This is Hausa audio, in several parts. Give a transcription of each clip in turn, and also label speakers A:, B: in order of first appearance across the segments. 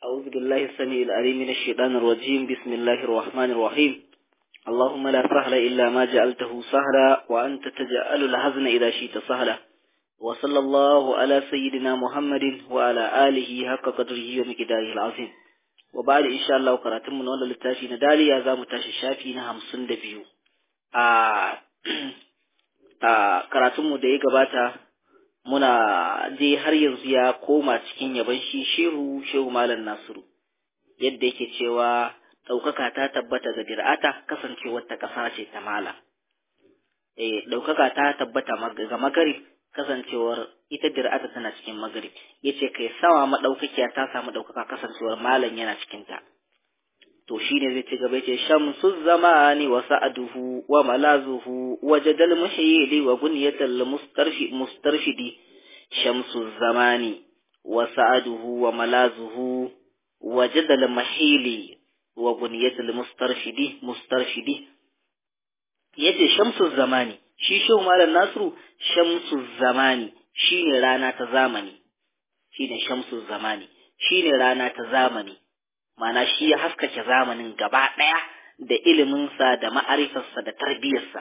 A: أعوذ بالله السميع العليم من الشيطان الرجيم بسم الله الرحمن الرحيم اللهم لا سهل إلا ما جعلته سهلا وأنت تجعل الحزن إذا شئت سهلا وصلى الله على سيدنا محمد وعلى آله حق قدره ومقداره العظيم وبعد إن شاء الله قراتم من ولا للتاشي ندالي يا زام تاشي شافي نهم سند بيو آه آه قراتم da ya gabata muna dai har yanzu ya koma cikin yaban shi shehu shehu malam nasiru yadda yake cewa ɗaukaka ta tabbata ga dir'ata kasancewar ta ƙasa ce ta mala eh ɗaukaka ta tabbata ga magarib kasancewar ita dir'ata tana cikin magarib yace kai sama madaukakiya ta samu ɗaukaka kasancewar malam yana cikin ta to shine zai ci gaba yace shamsu zamani wa sa'aduhu wa malazuhu wa jadal muhyili wa bunyatal mustarfi mustarfidi shamsu zamani wa sa'aduhu wa malazuhu wa jadal muhyili wa bunyatal mustarfidi mustarfidi yace shamsu zamani shi shehu malam nasiru shamsu zamani shine rana ta zamani shine shamsu zamani shine rana ta zamani mana shi ya haskake zamanin gaba ɗaya da iliminsa da ma'arifarsa da tarbiyarsa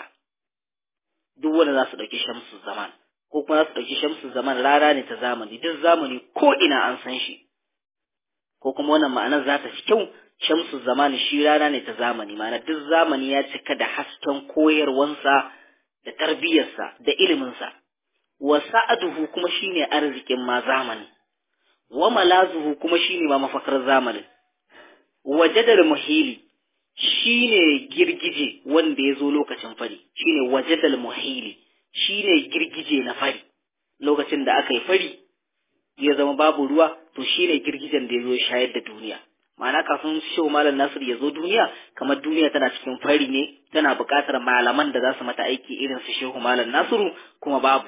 A: duk wanda za su ɗauki shamsu zaman ko kuma za su ɗauki shamsu zaman rana ne ta zamani duk zamani ko ina an san shi ko kuma wannan ma'anar za ta fi kyau shamsu zamani shi rana ne ta zamani ma'ana duk zamani ya cika da hasken koyarwansa da tarbiyarsa da iliminsa wa sa'aduhu kuma shine arzikin ma zamani wa malazuhu kuma shine ma mafakar zamanin wajadar muhili shine girgije wanda ya zo lokacin fari shine wajadal muhili shine girgije na fari lokacin da aka yi fari ya zama babu ruwa to shine girgijen da ya zo shayar da duniya ma'ana kafin shehu malam nasir ya zo duniya kamar duniya tana cikin fari ne tana buƙatar malaman da za su mata aiki irin su shehu malam nasiru kuma babu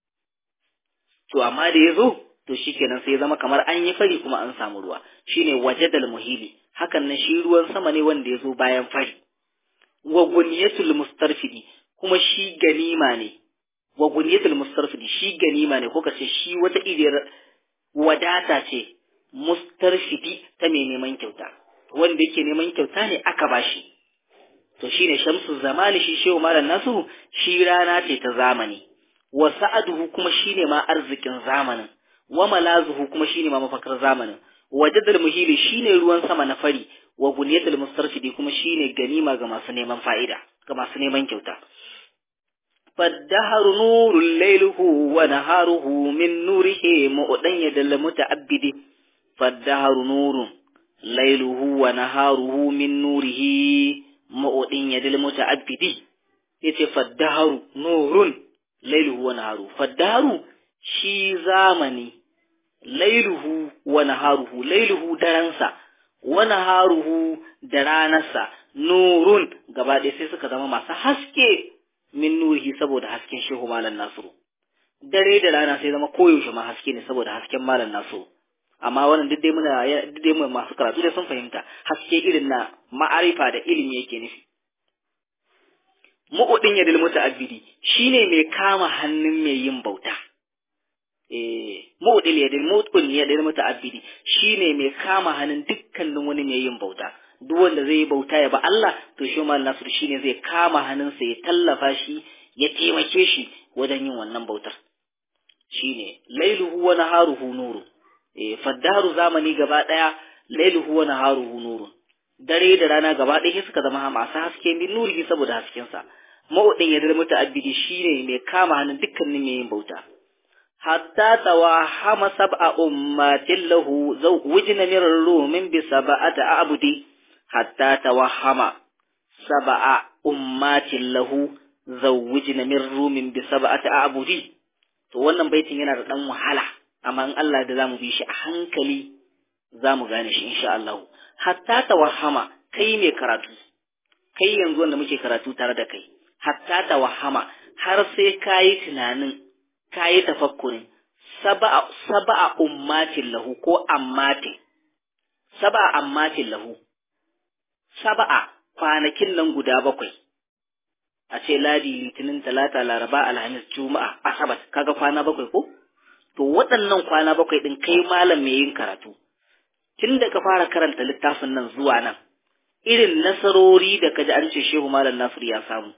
A: to amma da ya zo to shikenan sai ya zama kamar an yi fari kuma an samu ruwa shine wajadal muhili hakan nan shi ruwan sama ne wanda ya zo bayan fari wa guniyatul mustarfidi kuma shi ganima ne wa guniyatul mustarfidi shi ganima ne ko kace shi wata iriyar wadata ce mustarfidi ta mai neman kyauta wanda yake neman kyauta ne aka bashi to shine shamsu zamani shi shehu malam nasu shi rana ce ta zamani wa sa'aduhu kuma shine ma arzikin zamanin wa malazuhu kuma shine ma mafakar zamanin wajadal muhili shine ruwan sama na fari wa guniyatul mustarfidi kuma shine ganima ga masu neman fa'ida ga masu neman kyauta faddaharu nurul layluhu wa naharuhu min nurihi mu'dan yadal muta'abbidi faddaharu nurun layluhu wa naharuhu min nurihi mu'dan yadal muta'abbidi yace faddaharu nurun layluhu wa naharuhu faddaharu shi zamani lailuhu wa naharuhu lailuhu daransa wa naharuhu da ranarsa nurun gaba ɗaya sai suka zama masu haske min nurihi saboda hasken shehu malam nasiru dare da rana sai zama koyaushe ma haske ne saboda hasken malam nasiru amma wannan duk dai muna duk dai masu karatu da sun fahimta haske irin na ma'arifa da ilimi yake nufi mu'udin ya dil muta'abbidi shine mai kama hannun mai yin bauta mu'dil yadin mutqul yadin muta'abbidi shine mai kama hannun dukkanin wani mai yin bauta duk wanda zai yi bauta ya ba Allah to shi mal nasr shine zai kama hannunsa ya tallafa shi ya taimake shi wajen yin wannan bautar shine lailuhu wa naharuhu nuru eh faddaru zamani gaba daya lailuhu wa naharuhu nuru dare da rana gaba ɗaya suka zama masu haske min nuri saboda haskensa ma'udin yadda muta'abbidi shine mai kama hannun dukkanin mai yin bauta حتى توهم سبع أمات له زوجن من الروم بسبعة أعبد حتى توهم سبع أمات له زوجن من الروم بسبعة أعبد to wannan baitin yana da dan wahala amma in Allah da zamu bi shi a hankali zamu gane shi insha Allah hatta tawahama kai mai karatu kai yanzu wanda muke karatu tare da kai hatta tawahama har sai kayi tunanin ka yi tafakkurin saba'a ummatin lahu ko ammatin saba'a ammatin lahu saba'a kwanakin nan guda bakwai a ce ladi litinin talata laraba alhamis juma'a asabar kaga kwana bakwai ko to waɗannan kwana bakwai ɗin kai malam mai yin karatu tun da ka fara karanta littafin nan zuwa nan irin nasarori da kaji an ce shehu malam nasir ya samu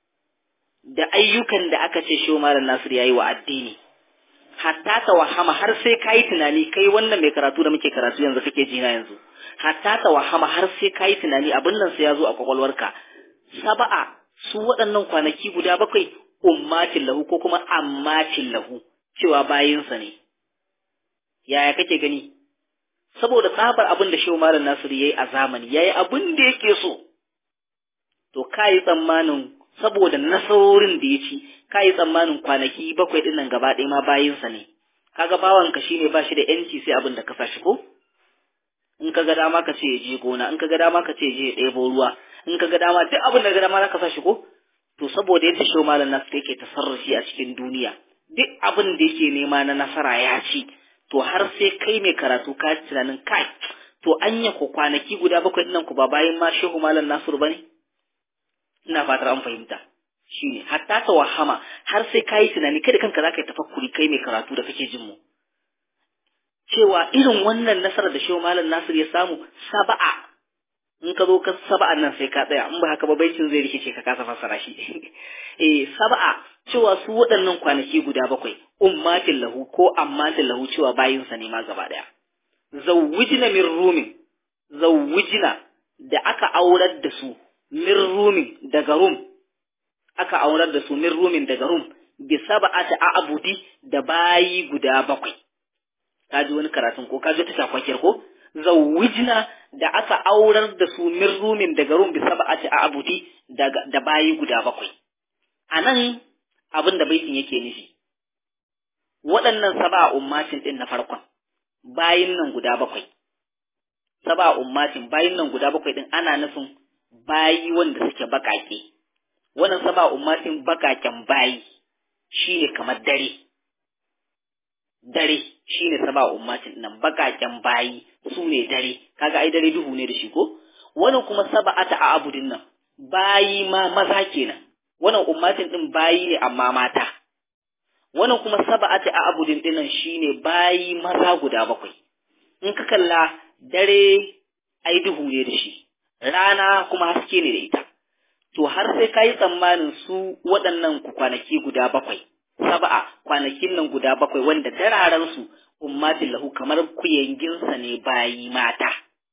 A: da ayyukan da aka ce shehu malam nasir ya yi wa addini hatta ta wahama har sai ka yi tunani kai wannan mai karatu da muke karatu yanzu kake jina yanzu hatta ta wahama har sai ka yi tunani abin nan sai ya zo a kwakwalwarka saba'a su waɗannan kwanaki guda bakwai ummatin lahu ko kuma ammatin lahu cewa bayinsa ne yaya kake gani saboda tsabar abin da shehu malam nasiru yayi a zamani yayi abin da yake so to kai tsammanin saboda nasarorin da ya ci kai tsammanin kwanaki bakwai din nan gaba ɗaya ma bayinsa ne kaga bawanka shine ba shi da yanci sai abin da ka sa shi ko in ka ga dama ka ce ya je gona in ka ga dama ka ce ya je ya ɗebo ruwa in ka ga dama duk abin da ga dama ka sa shi ko to saboda yadda shehu malam nasiru yake tasarrufi a cikin duniya duk abin da yake nema na nasara ya ci to har sai kai mai karatu ka tunanin kai to anya ku kwanaki guda bakwai nan ku ba bayan ma shehu malam nasiru bane ina fatar an fahimta shine hatta ta wahama har sai kai tunani kai da kanka zaka yi tafakkuri kai mai karatu da kake jin mu cewa irin wannan nasarar da shehu malam nasiru ya samu saba'a in ka zo ka saba'an nan sai ka tsaya in ba haka ba baitin zai rikice ka kasa fassara shi eh saba'a cewa su waɗannan kwanaki guda bakwai ummatin lahu ko ammatin lahu cewa bayinsa ne ma gaba ɗaya. Zawwijina min rumin, zawwijina da aka aurar da su min rumin daga rum, aka aurar da su min rumin daga rum, bi saba'ati a abudi da bayi guda bakwai. Ka ji wani karatun ko ka ji ta shakwakiyar ko? Zawwijina da aka aurar da su min rumin daga rum bi saba'ati a abudi da bayi guda bakwai. A nan abin da baitin yake nufi. waɗannan saba ummatin ɗin na farkon bayin nan guda bakwai saba ummatin bayin nan guda bakwai ɗin ana nufin bayi wanda suke baƙaƙe wannan saba ummatin baƙaƙen bayi shine kamar dare dare shine saba ummatin nan baƙaƙen bayi su ne dare kaga ai dare duhu ne da shi ko wannan kuma saba'ata a abudin nan bayi ma maza kenan wannan ummatin ɗin bayi ne amma mata wannan kuma saba'ati a abudin dinan shine bayi maza guda bakwai in ka kalla dare ai duhu ne da shi rana kuma haske ne da ita to har sai ka yi tsammanin su waɗannan kwanaki guda bakwai saba'a kwanakin nan guda bakwai wanda dararen su ummatin lahu kamar kuyanginsa ne bayi mata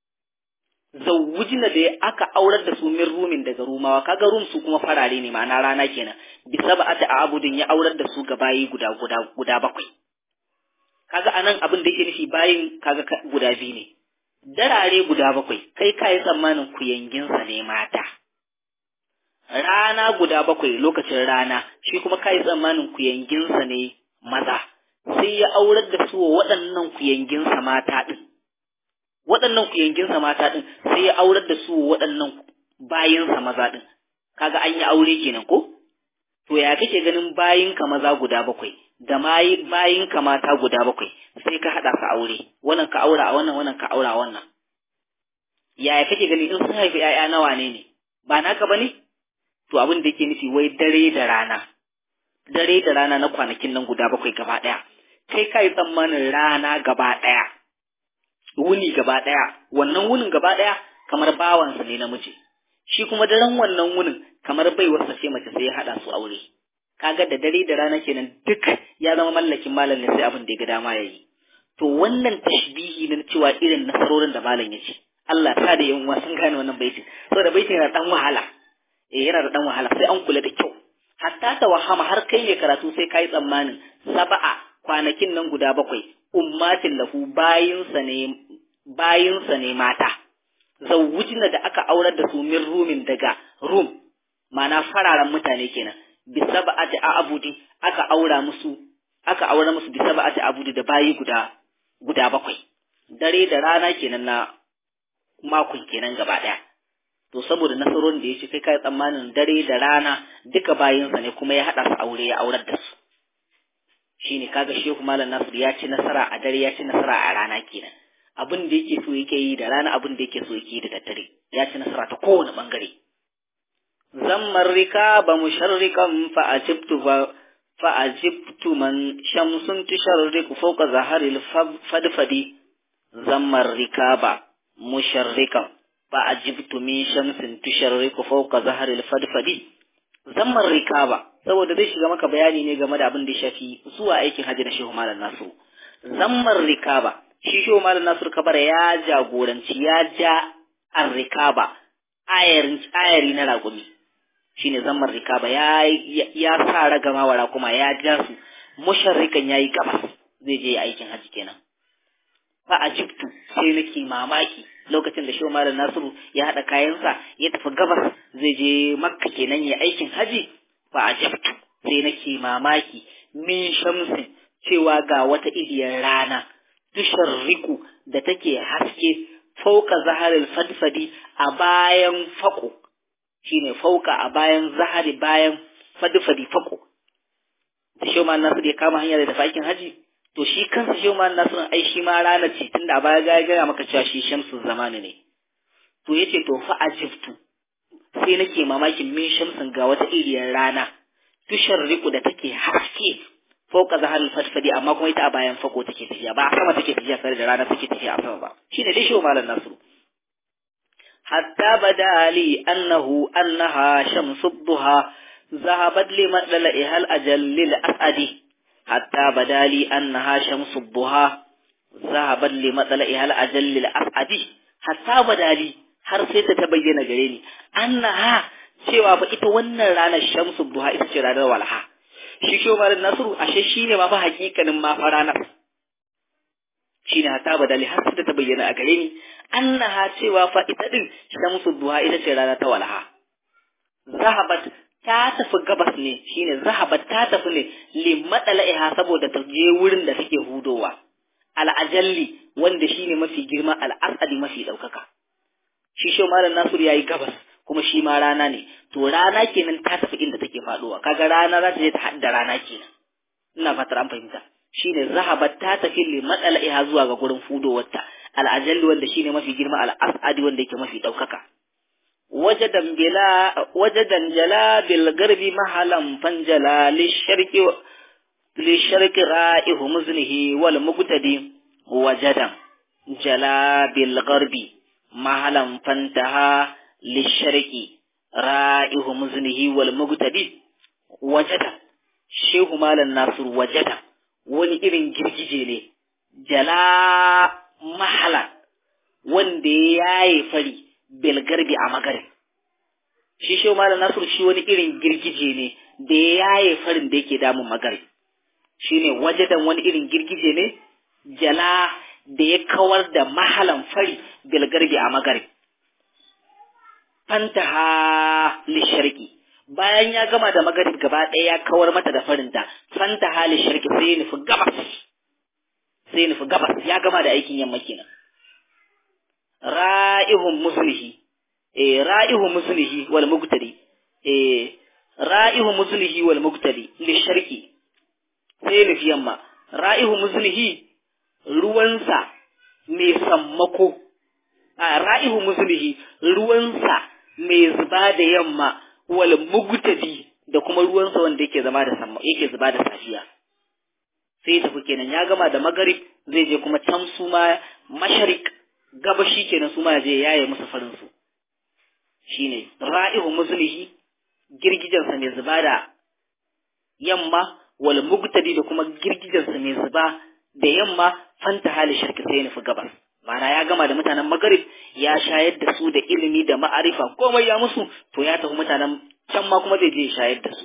A: zawujina da aka aurar da su min rumin daga rumawa kaga rum su kuma farare ne ma'ana rana kenan bisa ba ta abudin ya aurar da su ga bayi guda guda guda bakwai kaga anan abin da yake nufi bayin kaga guda biyu ne darare guda bakwai kai kai tsammanin kuyanginsa ne mata rana guda bakwai lokacin rana shi kuma kai tsammanin kuyanginsa ne maza sai ya aurar da su waɗannan kuyanginsa mata din waɗannan kuyanginsa mata ɗin sai ya aurar da su waɗannan bayinsa maza ɗin kaga an yi aure kenan ko to ya kake ganin bayinka maza guda bakwai da bayinka mata guda bakwai sai ka haɗa su aure wannan ka aura a wannan wannan ka aura a wannan yaya kake gani in sun haifi ‘ya'ya nawa ne ne ba naka ba ne to abin da yake nufi wai dare da rana dare da rana na kwanakin nan guda bakwai gaba ɗaya kai ka yi tsammanin rana gaba ɗaya wuni gaba ɗaya wannan wunin gaba ɗaya kamar bawansa ne namiji shi kuma daren wannan wunin kamar baiwarsa ce mace sai ya haɗa su aure kaga da dare da rana kenan duk ya zama mallakin malam ne sai abin da ya ga dama ya yi to wannan tashbihi na cewa irin nasarorin da malam ya ce Allah ta da yan sun gane wannan baitin saboda baitin yana dan wahala eh yana da dan wahala sai an kula da kyau hatta ta wahama har kai ne karatu sai kai tsammanin saba'a kwanakin nan guda bakwai ummatin lahu bayinsa ne bayinsa ne mata zawujina da aka aurar da su min rumin daga rum mana fararen mutane kenan bisaba'ati abudi aka aura musu aka aura musu bisaba'ati abudi da bayi guda guda bakwai dare da rana kenan na makon kenan gaba daya to saboda nasarorin da ya ce kai kai tsammanin dare da rana duka bayinsa ne kuma ya haɗa su aure ya aurar da su shine kaga shehu malam nasir ya ci nasara a dare ya ci nasara a rana kenan abin da yake so yake yi da rana abin da yake so yake yi da daddare ya ci nasara ta kowane bangare zammar rika ba musharrikan fa ajibtu fa فأجبت من شمس تشرق فوق ظهر الفدفد zammar rikaba musharrikan fa ajibtu min shamsin tusharriku fawqa zahril fadfadi zammar rikaba saboda zai shiga maka bayani ne game da abin da ya shafi zuwa aikin hajji da shehu malam nasu zammar rikaba shi shehu malam nasu kabar ya jagoranci ya ja an rikaba ayari na ragumi shine zammar rikaba ya ya sa ragama wa kuma ya ja su musharrikan yayi gabas zai je aikin hajji kenan fa ajibtu sai nake mamaki lokacin da shehu malam nasiru ya haɗa kayansa ya tafi gabas zai je makka kenan ya aikin haji fa ajabtu sai nake mamaki min shamsin cewa ga wata idiyar rana tusharriku da take haske fauka zaharil fadfadi a bayan fako shine fauka a bayan zahari bayan fadfadi fako da shehu malam nasiru ya kama hanya da tafi aikin haji to shi kansa shi ma nasirin ai shi ma rana ce tunda a baya ga gaya maka cewa shi shamsu zamani ne to yace to fa ajibtu sai nake mamakin min shamsin ga wata iriyar rana tushar riku da take haske fauka zahar fatfadi amma kuma ita a bayan fako take tafiya ba a sama take tafiya sai da rana take tafiya a sama ba shine dai shi malam nasiru hatta badali annahu annaha shamsu duha zahabat limadla'iha al-ajal lil asadi حتى بدا لي أنها شمس الضحى ذهبا لمطلعها الأجل الأسعد حتى بدا لي har sai ta bayyana gare ni annaha cewa ba ita wannan ranar shamsu duha ita ce ranar walha shi shi Umar Nasiru ashe shine ma fa hakikanin ma fa ranar shine hatta badali har sai ta bayyana a gare ni annaha cewa fa ita din shamsu duha ita ce ranar ta walha zahabat ta tafi gabas ne shine zahabat ta tafi ne limadala'iha saboda ta je wurin da take hudowa al'ajalli wanda shine mafi girma al'asadi mafi daukaka shi shi malam nasiru yayi gabas kuma shi ma rana ne to rana kenan ta tafi inda take faduwa kaga rana za ta je ta hadda rana kenan ina fatar an fahimta shine zahabat ta tafi limadala'iha zuwa ga gurin fudowarta al'ajalli wanda shine mafi girma al'asadi wanda yake mafi daukaka وجدا بلا وجدا جلا بالغرب محلا فانجلا للشرق للشرق رائه مزنه والمقتدي وجدا جلا بالغرب محلا فانتهى للشرق رائه مزنه والمقتدي وجدا shehu malam nasir wajada wani irin girgije ne jala mahala wanda ya yaye fari belgarbi a magarin shi shi malam nasiru shi wani irin girgije ne da ya yaye farin da yake damun magarin shi ne wajadan wani irin girgije ne jala da ya kawar da mahalan fari belgarbi a magarin fantaha lisharki bayan ya gama da magarib gaba ɗaya ya kawar mata da farinta fantaha lisharki sai ya nufi gabas sai ya nufi gabas ya gama da aikin yamma kenan ra'ihun muslihi eh ra'ihun muslihi wal mugtadi eh ra'ihun muslihi wal mugtadi li sharqi sai nufi yamma ra'ihun muslihi ruwansa mai sammako a ra'ihun muslihi ruwansa mai zuba da yamma wal mugtadi da kuma ruwansa wanda yake zama da samma yake zuba da safiya sai ya tafi kenan ya gama da magarib zai je kuma can su ma masharik gabashi kenan su ma je yaye musu farin su shine ra'ihu muslihi girgijansa mai zuba da yamma wal mugtadi da kuma girgijansa mai zuba da yamma fanta hali shirki sai nufi gabas ma'ana ya gama da mutanen magarib ya shayar da su da ilimi da ma'arifa komai ya musu to ya tafi mutanen can ma kuma zai je shayar da su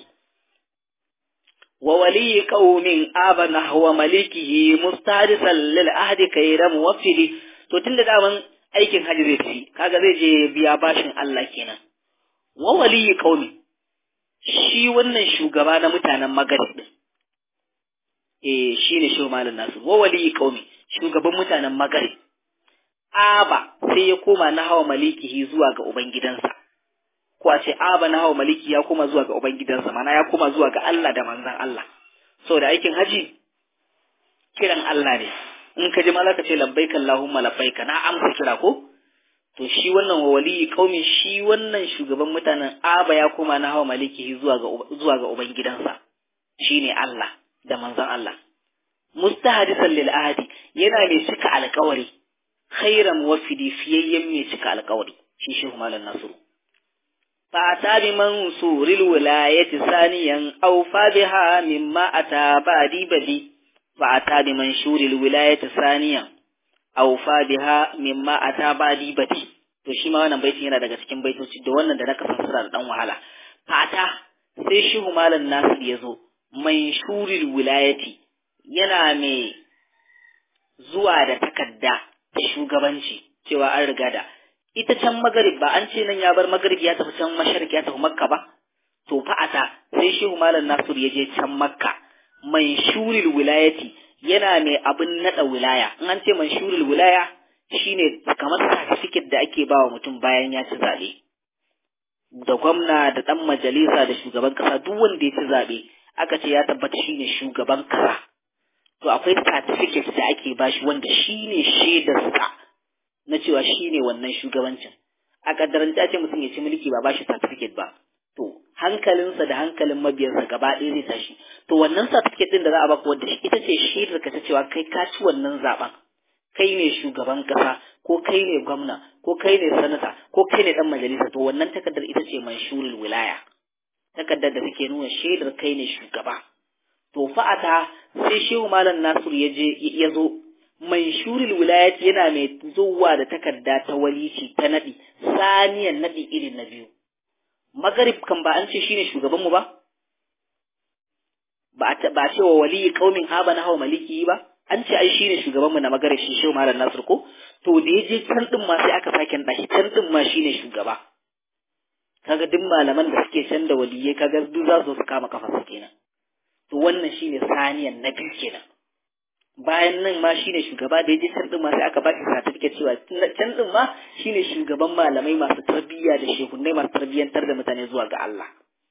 A: wa waliyi qaumin abana huwa malikihi mustadisan lil ahdi kayra muwaffili to tunda daman aikin haji zai tafi kaga zai je biya bashin Allah kenan wa waliyi qaumi shi wannan shugaba na mutanen magarib din eh shine shi malam nasu wa waliyi qaumi shugaban mutanen magarib aba sai ya koma na hawa malikihi zuwa ga ubangidansa ko a ce aba na hawa maliki ya koma zuwa ga ubangidansa mana ya koma zuwa ga Allah da manzan Allah saboda aikin haji kiran Allah ne in ka ji ma zaka ce labbaika Allahumma labbaika na amsa kira ko to shi wannan wa waliyi kaumi shi wannan shugaban mutanen aba ya koma na hawa malikihi zuwa ga zuwa ga ubangidansa shine Allah da manzan Allah mustahadisan lil ahadi yana mai cika alƙawari khairan wafidi fiyayyen mai cika alkawari shi shehu malam nasiru fata bi mansuril wilayati saniyan aw fa biha mimma ata badi badi fata bi mansuril wilayati saniyan aw fa biha mimma ata badi badi to shi ma wannan baitin yana daga cikin baitoci da wannan da na kasan sura da dan wahala fata sai shehu malam nasir ya zo manshuril wilayati yana mai zuwa da takarda ta shugabanci cewa an riga da ita can magarib ba an ce nan ya bar magarib ya tafi can masharq ya tafi makka ba to fa'ata sai shehu malam nasir ya je can makka manshuril wilayati yana mai abin nada wilaya in an ce manshuril wilaya shine kamar certificate da ake bawa mutum bayan ya ci zabe da gwamna da dan majalisa da shugaban kasa duk wanda ya ci zabe aka ce ya tabbata shine shugaban kasa to akwai certificate da ake bashi wanda shine shaidarsa na cewa shine wannan shugabancin a kaddarance ce mutum ya ci mulki ba bashi certificate ba to hankalinsa da hankalin mabiyansa gaba ɗaya zai tashi to wannan certificate din da za a baka wanda ita ce shaidar ka ta cewa kai ka ci wannan zaben kai ne shugaban kasa ko kai ne gwamna ko kai ne sanata ko kai ne dan majalisa to wannan takardar ita ce manshurul wilaya takardar da take nuna shaidar kai ne shugaba to fa'ata sai shehu malam nasir ya je ya zo manshurul wilayati yana mai zuwa da takarda ta walici ta nadi saniyan nadi irin na biyu magarib kan ba an ce shine shugaban mu ba ba ba ce wa waliyi qaumin haba na hawa maliki ba an ce ai shine shugaban mu na magarib shi shehu malam nasir ko to da ya je can din ma sai aka sake nada shi can din ma shine shugaba kaga duk malaman da suke can da waliyai kaga duk za su kama kafa su kenan to wannan shine saniyan na biyu kenan bayan nan ma shine shugaba da yaje can din ma sai aka baki certificate cewa can din ma shine shugaban malamai masu tarbiyya da shehunai masu tarbiyyantar da mutane zuwa ga Allah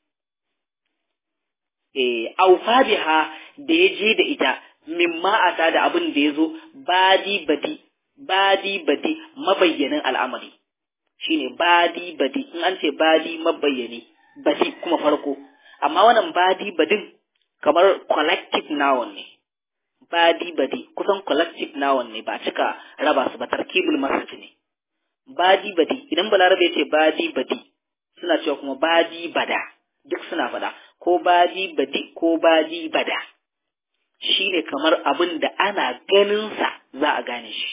A: eh aufa biha da yaje da ita mimma ata da abin da yazo badi badi badi badi mabayyanin al'amari shine badi badi in an ce badi mabayyani badi kuma farko amma wannan badi badin kamar collective noun ne badi badi kusan collective noun ne ba cika raba su ba tarkibul masjid ne badi badi idan balarabe ce badi badi suna cewa kuma badi bada duk suna fada ko badi badi ko badi bada shine kamar abin da ana ganin sa za a gane shi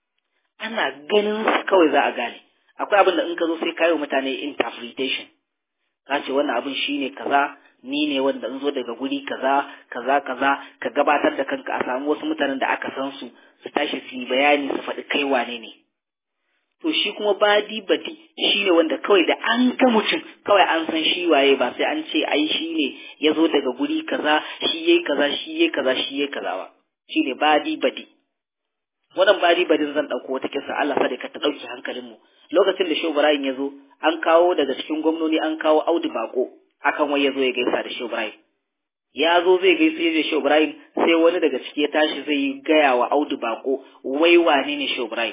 A: ana ganin sa kawai za a gane akwai abin da in ka zo sai kayo mutane interpretation ka ce wannan abin shine kaza ni ne wanda in zo daga guri kaza kaza kaza ka gabatar da kanka a samu wasu mutanen da aka san su su tashi su yi bayani su faɗi kai wane ne to shi kuma badi badi shi ne wanda kawai da an ga mutum kawai an san shi waye ba sai an ce ai shi ne ya zo daga guri kaza shi yayi kaza shi yayi kaza shi yayi kaza ba shi ne badi badi wannan badi badin zan ɗauko wata kisa Allah sa ka ta ɗauki hankalinmu lokacin da Shehu Ibrahim ya zo an kawo daga cikin gwamnoni an kawo Audu Bako akan wai ya zo ya gaisa da Shehu Ibrahim ya zo zai gaisa da Shehu Ibrahim sai wani daga ciki ya tashi zai yi gaya wa Audu Bako wai wane ne Shehu Ibrahim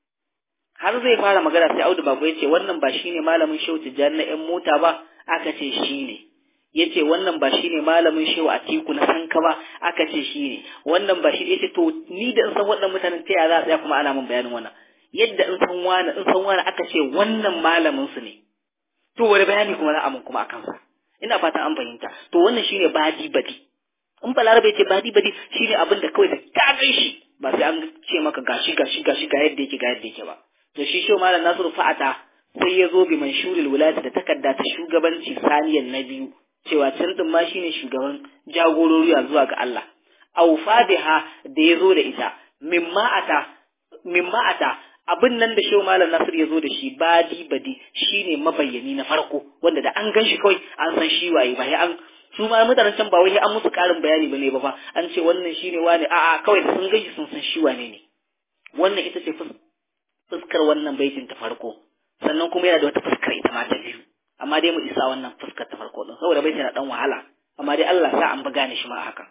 A: har zai fara magana sai Audu Bako ya ce wannan ba shine malamin Shehu Tijjani na ƴan mota ba aka ce shine ya ce wannan ba shine malamin Shehu Atiku na Sanka ba aka ce shine wannan ba shi ya ce to ni da in san waɗannan mutanen ta yaya za a tsaya kuma ana min bayanin wannan yadda in san wani in san wani aka ce wannan malamin su ne to wani bayani kuma za a mun kuma akan sa ina fatan an fahimta to wannan shine badi badi in balarabe ce badi badi shine abin da kawai da ta gan shi ba sai an ce maka gashi gashi gashi ga yadda yake ga yadda yake ba to shi shi malam nasiru fa'ata sai ya zo bi manshuril wilayati da takarda ta shugabanci saniyan na biyu cewa can din ma shine shugaban jagorori zuwa ga Allah aufa biha da ya zo da ita mimma ata mimma ata abin nan da shehu malam nasir ya zo da shi badi badi shine mabayyani na farko wanda da an gan shi kawai an san shi waye ba an su ma mutanen can ba wai an musu karin bayani bane ba fa an ce wannan shine wani a'a kawai da sun gashi sun san shi wane ne wannan ita ce fuskar wannan baitin ta farko sannan kuma yana da wata fuskar ita ma ta biyu amma dai mu isa wannan fuskar ta farko din saboda baitin na dan wahala amma dai Allah sa an buga ni shi ma haka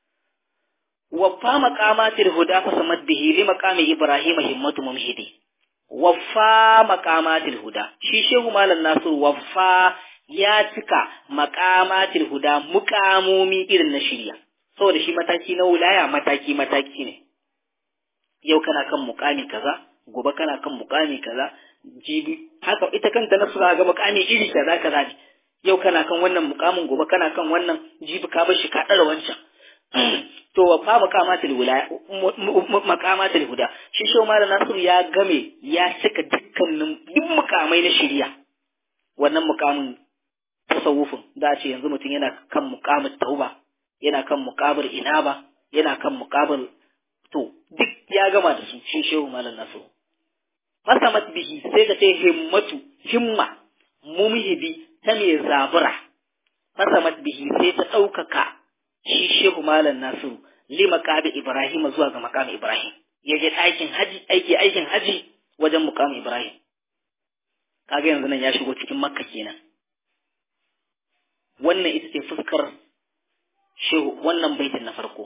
A: waffa maqamatil huda fa samad bihi li maqami ibrahim himmatu mumhidi waffa maqamatil huda shi shehu malam nasir waffa ya cika maqamatil huda muqamomi irin na shirya saboda shi mataki na wilaya mataki mataki ne yau kana kan muqami kaza gobe kana kan mukami kaza jibi haka ita kanta na sura ga mukami iri kaza kaza ne yau kana kan wannan mukamin gobe kana kan wannan jibi ka bar shi ka dara wancan to wa fa makamatul wilaya makamatul huda shi shi malam nasiru ya game ya cika dukkanin duk mukamai na shari'a wannan mukamin tasawufin da ce yanzu mutum yana kan mukamin tauba yana kan mukabar inaba yana kan mukabar to duk ya gama da su shi shehu malam nasiru fasamat bihi sai ka ce himmatu himma mumhibi ta mai zabura fasamat bihi sai ta ɗaukaka shi shehu malam nasiru li maqami ibrahim zuwa ga maqami ibrahim ya je aikin haji aiki aikin haji wajen muqami ibrahim kaga yanzu nan ya shigo cikin makka kenan wannan ita ce fuskar shehu wannan baitin na farko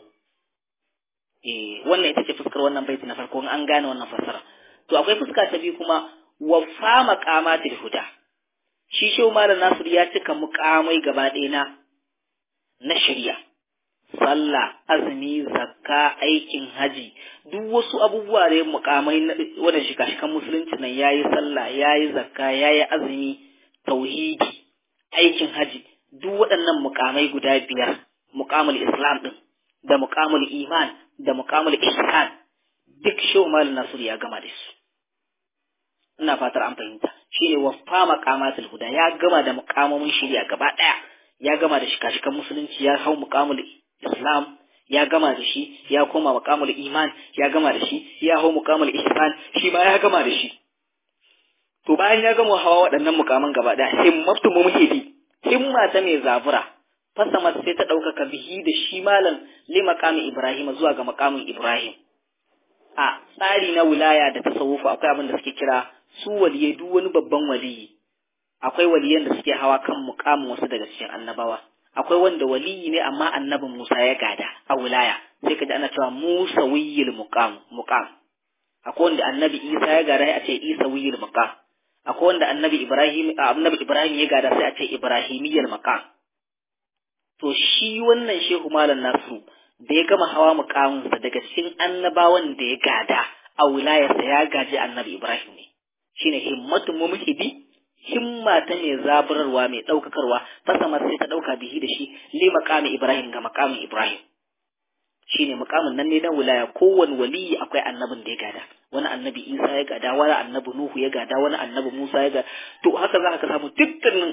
A: eh wannan ita ce fuskar wannan baitin na farko an gane wannan fassara to akwai fuska ta biyu kuma wa fa maqamatil huda shi shehu malam nasiru ya cika muqamai gaba ɗaya na na shari'a sallah azumi zakka aikin haji duk wasu abubuwa da mukamai wanda shika-shikan musulunci nan yayi sallah yayi zakka yayi azumi tauhidi aikin haji duk waɗannan mukamai guda biyar mukamul islam din da mukamul iman da mukamul ihsan duk shehu malam nasir ya gama da su ina fatar an fahimta shine wafa maqamatul huda ya gama da mukamomin shari'a gaba daya ya gama da shika-shikan musulunci ya hau mukamul islam ya gama da shi ya koma mukamul iman ya gama da shi ya hau mukamul ihsan shi ma ya gama da shi to bayan ya gama hawa waɗannan mukaman gaba ɗaya himmatu mu muke bi himma ta mai zabura fasama sai ta ɗaukaka bihi da shi malam li maqami ibrahim zuwa ga maqamin ibrahim a tsari na wilaya da tasawufu akwai abin da suke kira su waliyai duk wani babban waliyi akwai waliyan da suke hawa kan mukamin wasu daga cikin annabawa akwai wanda waliyi ne amma annabin Musa ya gada a wilaya sai ka ji ana cewa Musa wiyil muqam muqam akwai wanda annabi Isa ya gada sai a ce Isa wiyil muqam akwai wanda annabi Ibrahim annabi Ibrahim ya gada sai a ce Ibrahimiyal maqam to shi wannan Shehu Malam Nasu da ya gama hawa mukaminsa daga cikin annabawan da ya gada a wilayarsa ya gaji annabi Ibrahim ne shine himmatu mumhibi himma ta mai zaburarwa mai ɗaukakarwa fasama sai ta ɗauka bihi da shi li maqami Ibrahim ga maqamin Ibrahim shine maqamin nan ne na wilaya kowane waliyi akwai annabin da ya gada wani annabi Isa ya gada wani annabi Nuhu ya gada wani annabi Musa ya gada to haka za ka samu dukkanin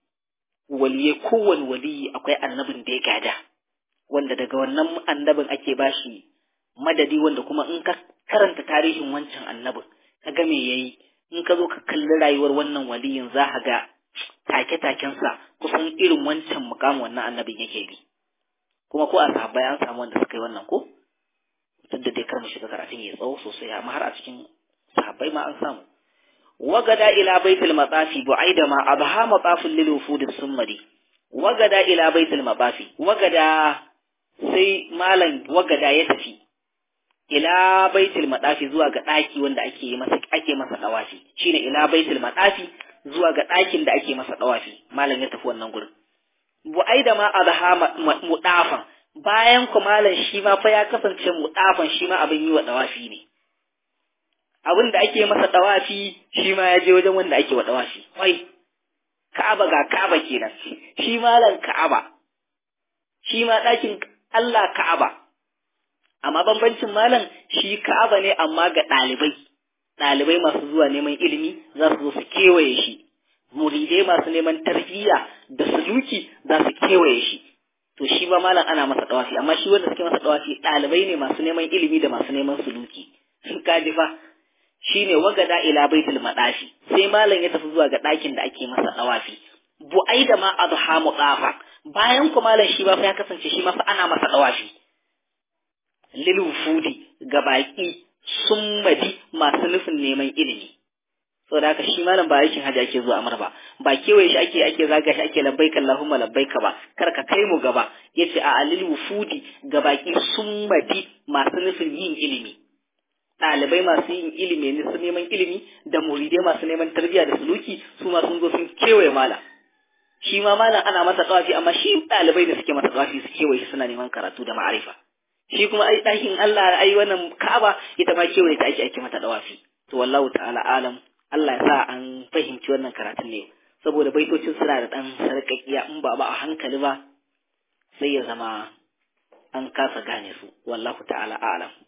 A: waliye kowane waliyi akwai annabin da ya gada wanda daga wannan annabin ake bashi madadi wanda kuma in ka karanta tarihin wancan annabin ka ga me yayi in ka zo ka kalli rayuwar wannan waliyin za ka ga take-takensa kusan irin wancan mukamin wannan annabin yake bi kuma ko a sahabbai an samu wanda suka yi wannan ko duk da dai kar mu shiga karatun ya tsawo sosai amma har a cikin sahabbai ma an samu wagada ila baitul matsafi bu'aida ma abha matsafin lil wufud summari wagada ila baitul matsafi wagada sai malam wagada ya tafi ila baitul madafi zuwa ga daki wanda ake masa ake masa dawafi shine ila baitul madafi zuwa ga dakin da ake masa dawafi malam ya tafi wannan gurin bu'aida ma adha mudafan bayan ku malam shi ma fa ya kasance mudafan shi ma abin yi wa dawafi ne abin da ake masa dawafi shi ma ya je wajen wanda ake wa dawafi wai Ka'aba ga Ka'aba kenan shi malam Ka'aba shi ma dakin Allah Ka'aba amma bambancin malam shi Ka'aba ne amma ga ɗalibai ɗalibai masu zuwa neman ilimi za su zo su kewaye shi muridai masu neman tarbiyya da suluki za su kewaye shi to shi ba malam ana masa dawafi amma shi wanda suke masa dawafi ɗalibai ne masu neman ilimi da masu neman suluki ka ji fa shine wagada ila baitul madafi sai malam ya tafi zuwa ga ɗakin da ake masa dawafi bu'ai da ma adha mudafa bayan ku malam shi ba fa ya kasance shi ma fa ana masa dawafi lil wufudi ga baki summadi masu nufin neman ilimi saboda haka shi malam ba aikin hajji ake zuwa amar ba ba kewaye shi ake ake zaga shi ake labbaika Allahumma labbaika ba kar ka kai mu gaba yace a alil wufudi ga baki summadi masu nufin yin ilimi ɗalibai masu yin ilimi ne su neman ilimi da muridai masu neman tarbiyya da suluki su ma sun zo sun kewaye malam shi ma malam ana masa tsawafi amma shi ɗalibai da suke masa tsawafi su kewaye shi suna neman karatu da ma'arifa shi kuma ai ɗakin Allah ai wannan Ka'aba ita ma kewaye ta ake ake mata dawafi to wallahu ta'ala alam Allah ya sa an fahimci wannan karatun ne saboda baitocin suna da ɗan sarƙaƙiya in ba ba a hankali ba sai ya zama an kasa gane su wallahu ta'ala alam